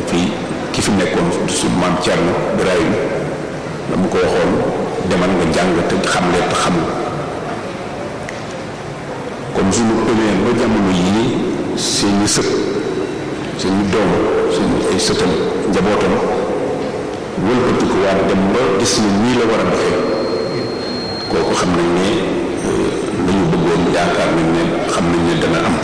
fii ki fi nekkoon su maam Thierno Birahim la mu ko waxoon demal nga jàng te xamle te xamul kon suñu pënee ba jamono yii seeni sët seeni doom seeni ay sëtam njabootam wëlbatiku waat dem ba gis ni nii la war a doxee kooku xam nañ ne la ñu bëggoon yaakaar nañ ne xam nañ ne dana am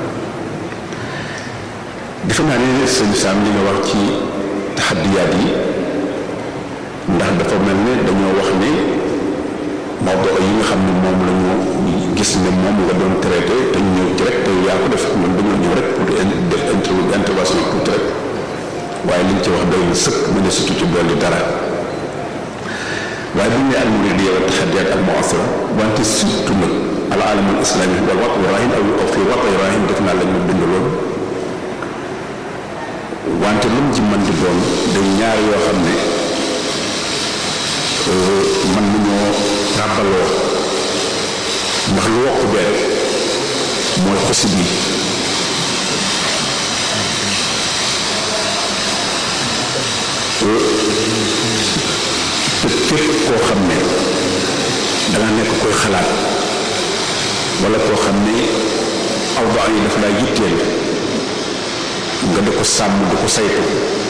defe naa ne sëñ Sam li nga wax ci taxaddiyaat yi ndax dafa mel ne dañoo wax ne mawdo yi nga xam ne moom la ñu gis ne moom nga doon traité te ñu ñëw ci rek te yaa ko def man dañoo ñëw rek pour def intervention tuuti rek waaye liñ ci wax doy na sëkk mu ne surtout ci dolli dara waaye bu ñu nee almuridiyya wa taxaddiyaat al mu'asira wante surtout nag al alam al islami wal waqt rahin aw fi waqt rahin def naa la ñu bind loolu wante lu mu ci mën di doon day ñaar yoo xam ne mën nañoo ràbbaloo ndax lu wokk bee mooy xosi bi te képp koo xam ne danga nekk koy xalaat wala koo xam ne awda yi dafa laa yitteel nga di ko sàmm di ko saytu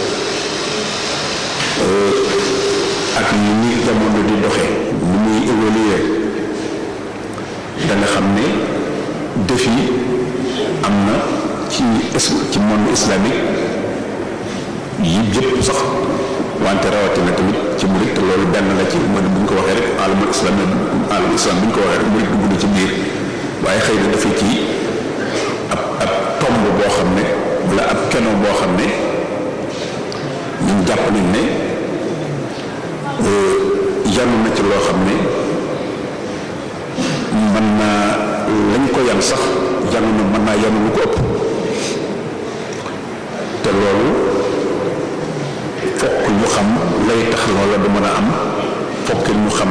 ak ni ni jamono di doxe ni muy évoluer da nga xam ne défi am na ci ci monde islamique yi yëpp sax wante rawatina tamit ci murit te loolu benn la ci mooy bu ñu ko waxee rek alamul islam alamul islam bu ñu ko waxee rek murit dugg na ci biir waaye xëy na dafa ci ab ab tomb boo xam ne wala ab keno boo xam ne ñun jàpp nañ ne yanu na ci loo xam ne mën naa lañ ko yan sax yanu na mën naa yanu lu ko ëpp te loolu fokk ñu xam lay tax loola du mën a am fokk ñu xam